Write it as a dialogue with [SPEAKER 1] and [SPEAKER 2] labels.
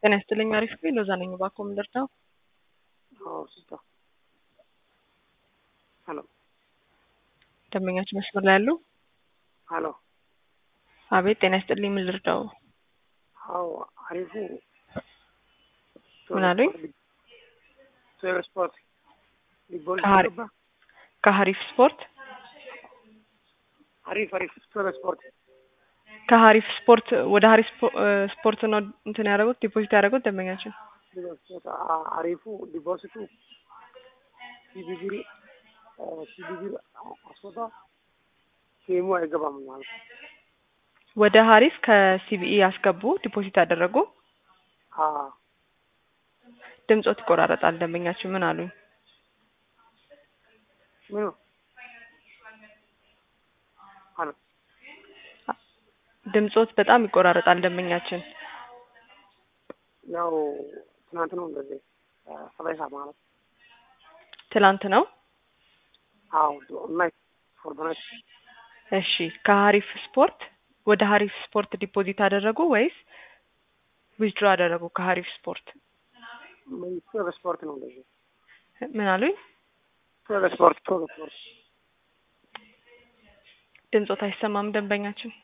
[SPEAKER 1] ጤና ይስጥልኝ። አሪፍ ነው። ሎዛ ነኝ። እባክዎ ምን ልርዳው?
[SPEAKER 2] አዎ ሲስተር ሄሎ
[SPEAKER 1] ደንበኛችን መስመር ላይ ያሉ?
[SPEAKER 2] ሄሎ
[SPEAKER 1] አቤት። ጤና ይስጥልኝ። ምን ልርዳው?
[SPEAKER 2] አዎ አሪፉ
[SPEAKER 1] ምን አሉኝ?
[SPEAKER 2] ሶል ስፖርት ሊቦል
[SPEAKER 1] ከሀሪ-
[SPEAKER 2] ገባ
[SPEAKER 1] ከሀሪፍ ስፖርት
[SPEAKER 2] አሪፍ አሪፍ ሶል ስፖርት
[SPEAKER 1] ከሀሪፍ ስፖርት ወደ ሀሪፍ ስፖ- እ ስፖርት ነው እንትን ያደረጉት ዲፖዚት ያደረጉት ደንበኛችን።
[SPEAKER 2] ዲፖዚት አ- አሪፉ ዲፖዚቱ ሲቢቢር ሲቢቢር አስወጣ ሴሙ አይገባም ማለት ነው።
[SPEAKER 1] ወደ ሀሪፍ ከሲቢኢ ያስገቡ ዲፖዚት ያደረጉ
[SPEAKER 2] አ
[SPEAKER 1] ድምጾት ይቆራረጣል። ደንበኛችን ምን አሉኝ?
[SPEAKER 2] ምኑ ሄሎ
[SPEAKER 1] ድምጾት በጣም ይቆራረጣል። ደንበኛችን
[SPEAKER 2] ያው ትናንት ነው እንደዚህ ሰላሳ ማለት
[SPEAKER 1] ትላንት ነው።
[SPEAKER 2] አዎ ኦንላይን ፎርዶናይት
[SPEAKER 1] እሺ ከሀሪፍ ስፖርት ወደ ሀሪፍ ስፖርት ዲፖዚት አደረጉ ወይስ ዊዝድሮ አደረጉ? ከሀሪፍ ስፖርት
[SPEAKER 2] ሶል ስፖርት ነው እንደዚህ
[SPEAKER 1] ምን አሉኝ?
[SPEAKER 2] ሶል ስፖርት ሶል ስፖርት
[SPEAKER 1] ድምጾት አይሰማም ደንበኛችን